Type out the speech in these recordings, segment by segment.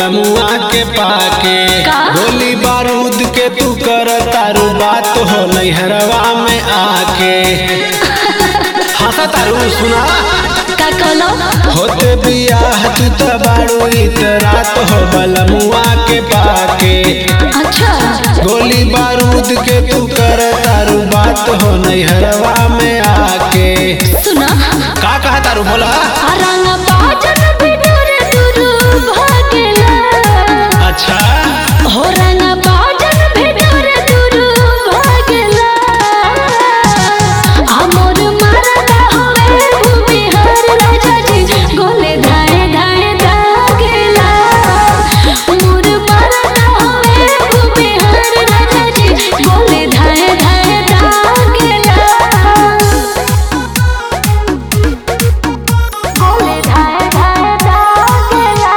बलमुआ के पाके का? गोली बारूद के तू कर तारू बात हो नैहरवा में आके हंसा तारू सुना का कहलो होते बियाह तू त बारू इतरात हो बलमुआ के पाके अच्छा गोली बारूद के तू कर तारू बात हो नैहरवा में आके सुना का कहा तारू बोला रंग बाजन बिडोर दुरु भागेला अच्छा हो रंग बाजन बिडोर दुरु भागेला हमर मारता होवे भूमि हर राजा जी गोले धाए धाए दागेला मोर मारता होवे भूमि हर राजा जी गोले धाए धाए दागेला गोले धाए धाए दागेला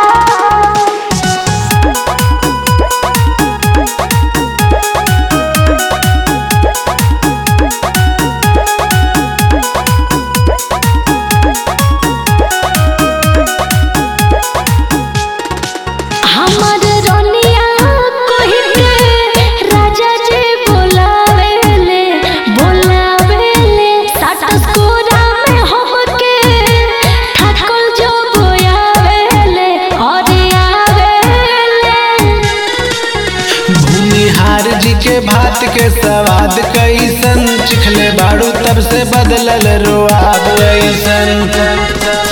हमर रोनिया कोहि के राजा जी बोलावेले बोलावेले साटस कोरा में हमके ठाकुर जो बोयावेले और आवेले भूमिहार जी के भात के स्वाद कैसन चिखले बाड़ू तब से बदलल रोआब ऐसन